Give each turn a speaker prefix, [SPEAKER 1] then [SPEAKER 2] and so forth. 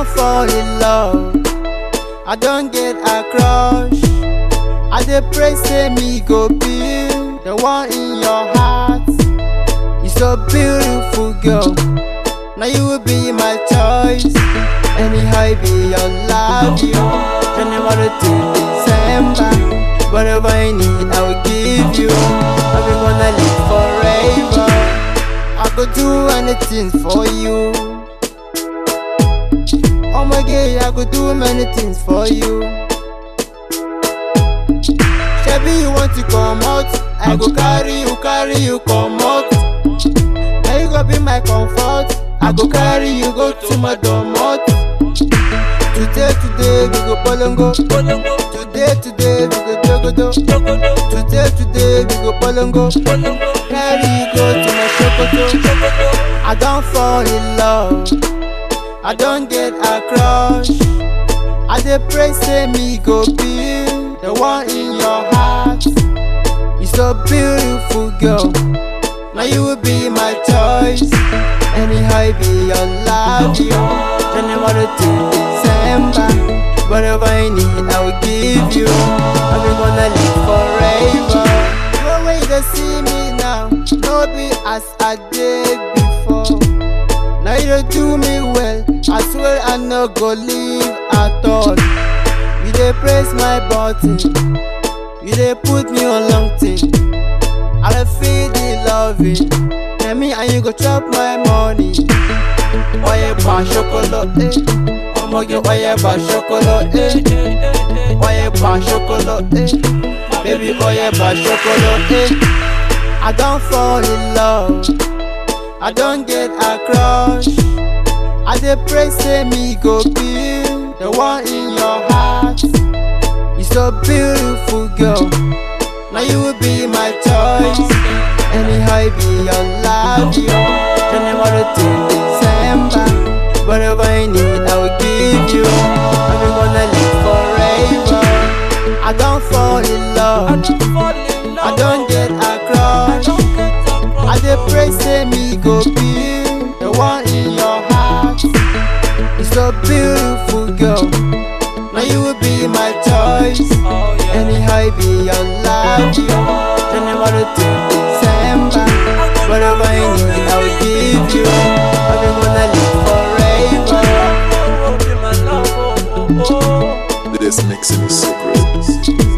[SPEAKER 1] fall in love. I don't get a crush. I dey pray say me go be the one in your heart. You so beautiful, girl. Now you will be my choice. Anyhow, I be your love you. January to December. Whatever I need, I will give you. I'll be gonna live forever. I could do anything for you. Oh my God, I could do many things for you. Shabby, you want to come out? I go carry you, carry you, come out. Now you go be my comfort. I go carry you, go to my domot. Today, today, we go polongo. Today, today, we go jogodo. Today, today, we go polongo. Carry you, go to my shokoto. I don't fall in love. I don't get a crush. I dey pray say me go be the one in your heart. You so beautiful, girl. Now you will be my choice. Anyhow, I be your love you. January to December. Whatever I need, I will give you. I'll be gonna live forever. No way to see me now. No be as I did before. Now you don't do me well. I swear I no go leave at all. You dey press my button. You dey put me on long thing. I dey feel the loving. Tell me and you go chop my money. Oye pa chocolate, eh. Omoge oye pa chocolate, eh. Oye pa chocolate, eh. Baby oye pa chocolate, eh. I don't fall in love. I don't get a crush. I dey pray say me go be the one in your heart. You so beautiful, girl. Now you will be my choice. Anyhow, I be your love you. January to December. Whatever I need, I will give you. I'm gonna live forever. I don't fall in love. I don't get a crush. I dey pray say me go be the one in your heart. You so beautiful, girl. Now you will be my choice. Anyhow, I be your love you. January to December. Whatever I need, I will give you. I'll be gonna live forever.
[SPEAKER 2] This mixing is so great.